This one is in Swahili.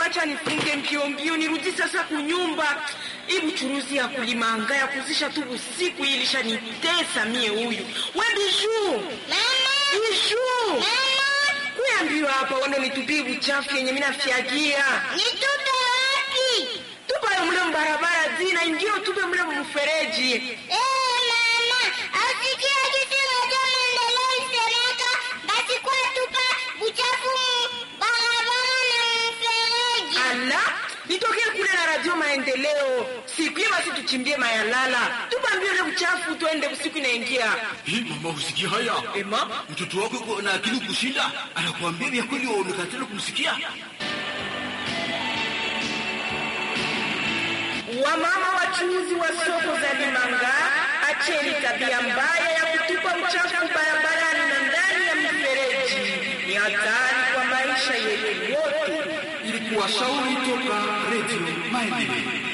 acha nifunge mbio mbio nirudi sasa kunyumba. Hii buchuruzi ya kulimanga ya kuzisha tu usiku ilisha nitesa mie huyu. We Bijuu. Bijuu. Kuya mbio hapa wando nitupie buchafu yenye mimi nafyagia. Nitupe wapi? Tupa yo mle mbarabara zina ingio tupe mle mfereji. Eh, mama, asikia kitu moja maendeleo isemeka, basi kwa tupa buchafu mu barabara na mfereji. Ala, nitokee kule na radio maendeleo. Sikuye basi tuchimbie mayalala. Tupa mbio ile buchafu tuende usiku inaingia. Hii mama, usikia haya? Ema? Mtoto wako yuko na akili kushinda, anakuambia vya kweli, waonekana tena kumsikia. Wamama wachuuzi wa soko za Limanga, acheni tabia mbaya ya kutupa uchafu barabarani na ndani ya mifereji. Ni hatari kwa maisha yetu yote. Ilikuwa shauri toka Radio Maendeleo.